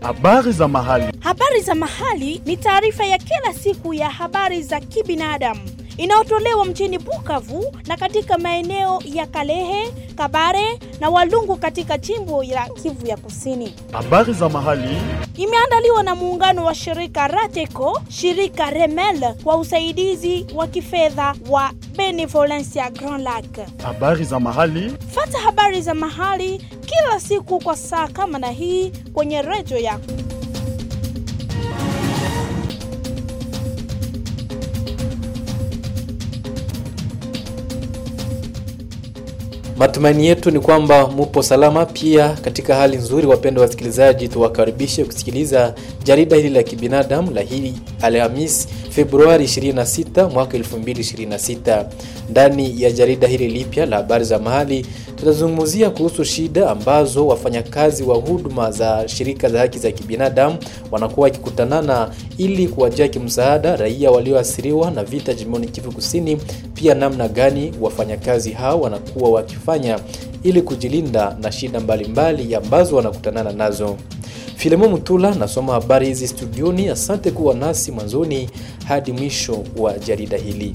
Habari za mahali. Habari za mahali ni taarifa ya kila siku ya habari za kibinadamu inayotolewa mjini Bukavu na katika maeneo ya Kalehe, Kabare na Walungu katika jimbo la Kivu ya Kusini. Habari za mahali. Imeandaliwa na muungano wa shirika Rateco, shirika Remel kwa usaidizi wa kifedha wa Benevolencia Grand Lac. Habari za mahali. Fata habari za mahali kila siku kwa saa kama na hii kwenye redio yako. Matumaini yetu ni kwamba mupo salama pia katika hali nzuri. Wapendwa wasikilizaji, tuwakaribishe kusikiliza jarida hili la kibinadamu la hili Alhamis Februari 26 mwaka 2026. Ndani ya jarida hili lipya la habari za mahali tutazungumzia kuhusu shida ambazo wafanyakazi wa huduma za shirika za haki za kibinadamu wanakuwa wakikutanana ili kuwajia kimsaada raia walioathiriwa na vita jimboni Kivu Kusini, pia namna gani wafanyakazi hao wanakuwa wakifanya ili kujilinda na shida mbalimbali mbali ambazo wanakutanana nazo. Filemo Mutula nasoma habari hizi studioni. Asante kuwa nasi mwanzoni hadi mwisho wa jarida hili.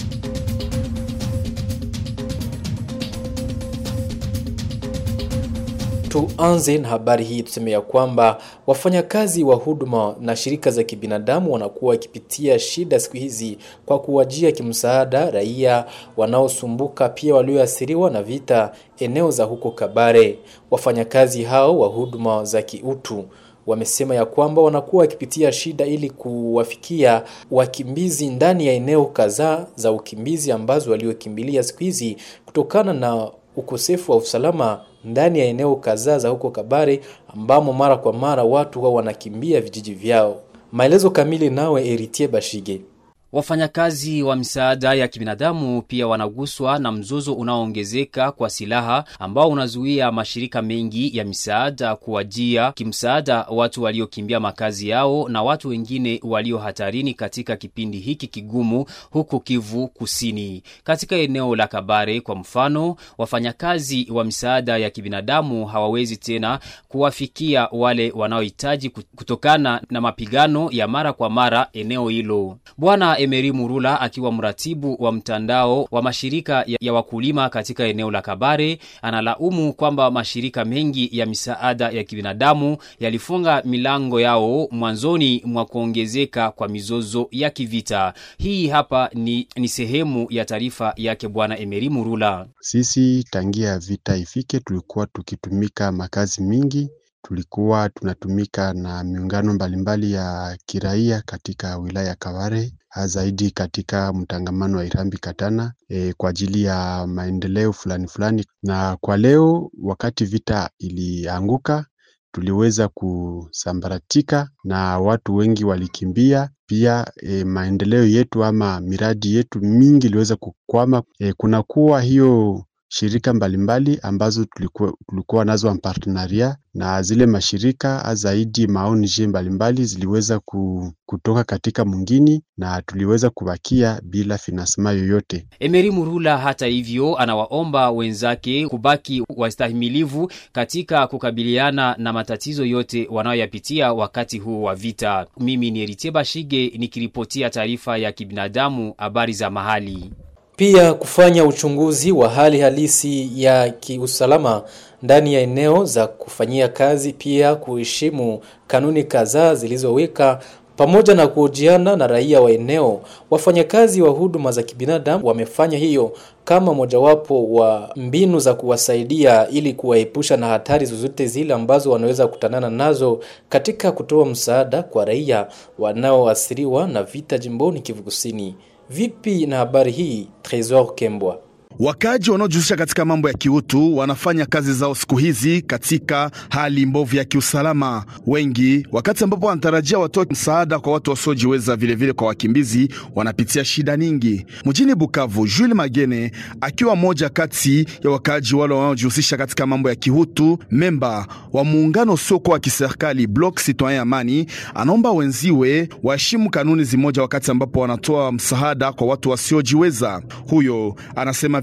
Tuanze na habari hii, tuseme ya kwamba wafanyakazi wa huduma na shirika za kibinadamu wanakuwa wakipitia shida siku hizi kwa kuwajia kimsaada raia wanaosumbuka, pia walioathiriwa na vita eneo za huko Kabare. Wafanyakazi hao wa huduma za kiutu wamesema ya kwamba wanakuwa wakipitia shida ili kuwafikia wakimbizi ndani ya eneo kadhaa za ukimbizi ambazo waliokimbilia siku hizi kutokana na ukosefu wa usalama ndani ya eneo kadhaa za huko Kabare ambamo mara kwa mara watu wao wanakimbia vijiji vyao. Maelezo kamili nawe Eritie Bashige. Wafanyakazi wa misaada ya kibinadamu pia wanaguswa na mzozo unaoongezeka kwa silaha ambao unazuia mashirika mengi ya misaada kuwajia kimsaada watu waliokimbia makazi yao na watu wengine walio hatarini katika kipindi hiki kigumu huko Kivu Kusini. Katika eneo la Kabare kwa mfano, wafanyakazi wa misaada ya kibinadamu hawawezi tena kuwafikia wale wanaohitaji kutokana na mapigano ya mara kwa mara eneo hilo. Bwana Emery Murula akiwa mratibu wa mtandao wa mashirika ya wakulima katika eneo la Kabare analaumu kwamba mashirika mengi ya misaada ya kibinadamu yalifunga milango yao mwanzoni mwa kuongezeka kwa mizozo ya kivita. Hii hapa ni, ni sehemu ya taarifa yake Bwana Emery Murula. Sisi tangia vita ifike, tulikuwa tukitumika makazi mingi tulikuwa tunatumika na miungano mbalimbali ya kiraia katika wilaya ya Kabare zaidi katika mtangamano wa Irambi Katana e, kwa ajili ya maendeleo fulani fulani. Na kwa leo, wakati vita ilianguka, tuliweza kusambaratika na watu wengi walikimbia. Pia e, maendeleo yetu ama miradi yetu mingi iliweza kukwama. E, kunakuwa hiyo shirika mbalimbali mbali ambazo tulikuwa, tulikuwa nazo partenaria na zile mashirika zaidi maonje mbalimbali ziliweza kutoka katika mwingine na tuliweza kubakia bila finansema yoyote. Emery Murula hata hivyo anawaomba wenzake kubaki wastahimilivu katika kukabiliana na matatizo yote wanayoyapitia wakati huu wa vita. Mimi ni Eritie Bashige nikiripotia taarifa ya kibinadamu, habari za mahali pia kufanya uchunguzi wa hali halisi ya kiusalama ndani ya eneo za kufanyia kazi, pia kuheshimu kanuni kadhaa zilizoweka pamoja na kuhojiana na raia wa eneo. Wafanyakazi wa huduma za kibinadamu wamefanya hiyo kama mojawapo wa mbinu za kuwasaidia ili kuwaepusha na hatari zozote zile ambazo wanaweza kukutanana nazo katika kutoa msaada kwa raia wanaoathiriwa na vita jimboni Kivu Kusini. Vipi na habari hii, Tresor Kembwa? Wakaji wanaojihusisha katika mambo ya kiutu wanafanya kazi zao siku hizi katika hali mbovu ya kiusalama. Wengi wakati ambapo wanatarajia watoe msaada kwa watu wasiojiweza, vilevile kwa wakimbizi, wanapitia shida nyingi. Mjini Bukavu, Jules Magene akiwa mmoja kati ya wakaji wale wanaojihusisha katika mambo ya kiutu, memba wa muungano usiokuwa wa kiserikali Bloc Citoyen Amani, anaomba wenziwe waheshimu kanuni zimoja wakati ambapo wanatoa msaada kwa watu wasiojiweza. Huyo anasema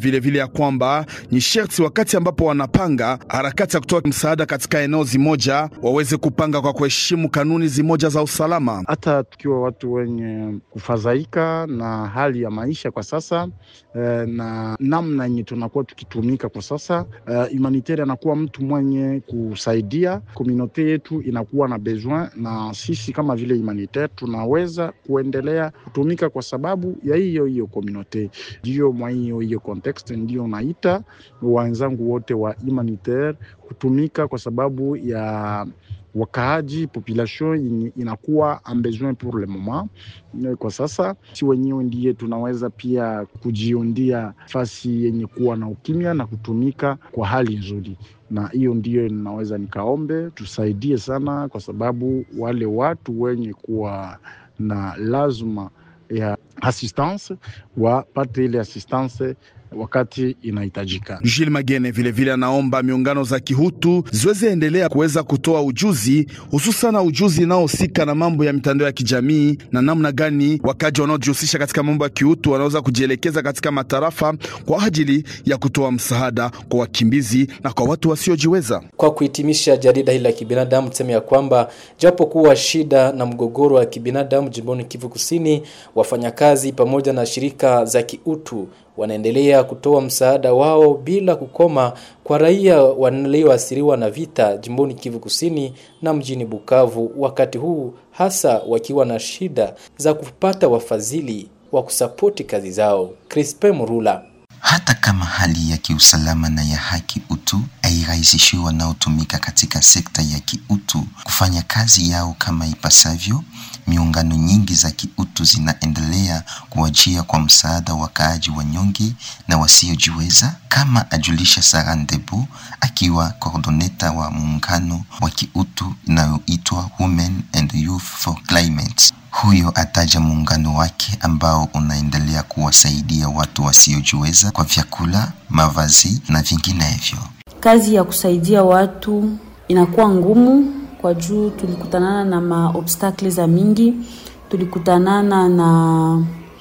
vilevile vile ya kwamba ni sherti wakati ambapo wanapanga harakati ya kutoa msaada katika eneo zimoja waweze kupanga kwa kuheshimu kanuni zimoja za usalama. Hata tukiwa watu wenye kufadhaika na hali ya maisha kwa sasa eh, na namna yenye tunakuwa tukitumika kwa sasa eh, humanitaire anakuwa mtu mwenye kusaidia komunote yetu inakuwa na besoin, na sisi kama vile humanitaire tunaweza kuendelea kutumika kwa sababu ya hiyo hiyo komunote. Ndiyo mwa hiyo hiyo context, ndio naita wenzangu wote wa humanitaire kutumika kwa sababu ya wakaaji population inakuwa en besoin pour le moment. Kwa sasa si wenyewe ndiye tunaweza pia kujiundia fasi yenye kuwa na ukimya na kutumika kwa hali nzuri, na hiyo ndiyo ninaweza nikaombe tusaidie sana, kwa sababu wale watu wenye kuwa na lazima ya assistance wapate ile assistance wakati inahitajika. Jules Magene vilevile anaomba miungano za kihutu ziweze endelea kuweza kutoa ujuzi, hususana ujuzi inaohusika na mambo ya mitandao ya kijamii na namna gani wakaji wanaojihusisha katika mambo ya kihutu wanaweza kujielekeza katika matarafa kwa ajili ya kutoa msaada kwa wakimbizi na kwa watu wasiojiweza. Kwa kuhitimisha jarida hili la kibinadamu, tuseme ya kwamba japo kuwa shida na mgogoro wa kibinadamu jimboni Kivu Kusini, wafanyakazi pamoja na shirika za kiutu wanaendelea kutoa msaada wao bila kukoma kwa raia walioathiriwa na vita jimboni Kivu Kusini na mjini Bukavu, wakati huu hasa wakiwa na shida za kupata wafadhili wa kusapoti kazi zao. Crispe Murula hata kama hali ya kiusalama na ya haki utu hairahisishiwi wanaotumika katika sekta ya kiutu kufanya kazi yao kama ipasavyo, miungano nyingi za kiutu zinaendelea kuwajia kwa msaada wakaaji wanyonge na wasiojiweza, kama ajulisha Sara Ndebu akiwa koordoneta wa muungano wa kiutu inayoitwa Women and Youth for Climate. Huyo ataja muungano wake ambao unaendelea kuwasaidia watu wasiojiweza kwa vyakula, mavazi na vinginevyo. Kazi ya kusaidia watu inakuwa ngumu kwa juu tulikutanana na maobstakle za mingi, tulikutanana na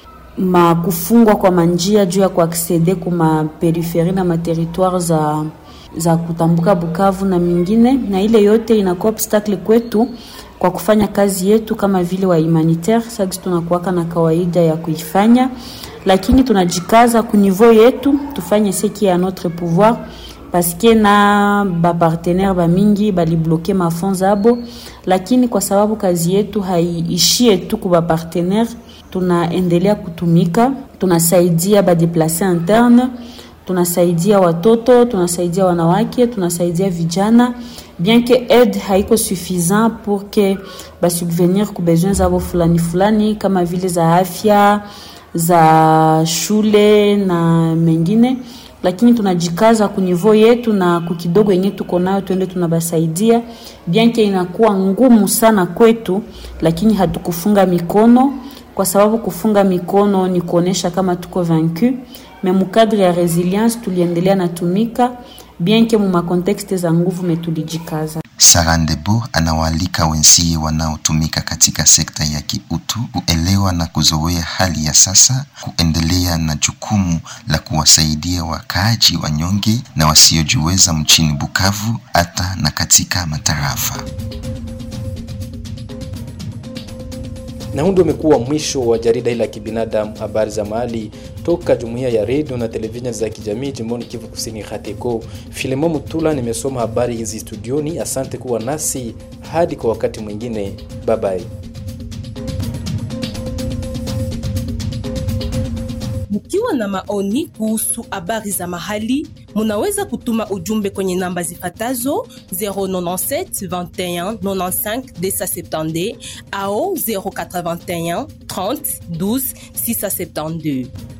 makufungwa kwa manjia juu ya kuaksede kuma periferi na materitoire za za kutambuka Bukavu na mingine, na ile yote inakuwa obstacle kwetu kwa kufanya kazi yetu kama vile wa humanitaire. Sasa tunakuwaka na kawaida ya kuifanya, lakini tunajikaza ku niveau yetu tufanye seki ya notre pouvoir paske na bapartenere bamingi balibloke mafond zabo, lakini kwa sababu kazi yetu haiishie tu ku bapartenere, tunaendelea kutumika, tunasaidia badeplace interne tunasaidia watoto, tunasaidia wanawake, tunasaidia vijana, bien que aide haiko suffisant pour que basubvenir ku besoin zabo fulani fulani kama vile za afya, za shule na mengine, lakini tunajikaza ku niveau yetu na kukidogo yenye tuko nayo twende tunabasaidia, bien que inakuwa ngumu sana kwetu, lakini hatukufunga mikono, kwa sababu kufunga mikono ni kuonesha kama tuko vaincu me mukadre ya resilience tuliendelea natumika bien ke mu makontekste za nguvu metulijikaza. Sara Ndebo anawaalika wenzie wanaotumika katika sekta ya kiutu kuelewa na kuzoea hali ya sasa, kuendelea na jukumu la kuwasaidia wakaaji wanyonge na wasiojiweza mchini Bukavu hata na katika matarafa. na huu ndio umekuwa mwisho wa jarida hili la kibinadamu, habari za mahali toka jumuiya ya redio na televisheni za kijamii jimboni Kivu Kusini, Hateko. Filemo Mutula nimesoma habari hizi studioni. Asante kuwa nasi hadi kwa wakati mwingine, bye bye. Mkiwa na maoni kuhusu habari za mahali, munaweza kutuma ujumbe kwenye namba zifatazo 097 21 95 270 au 081 30 12 672.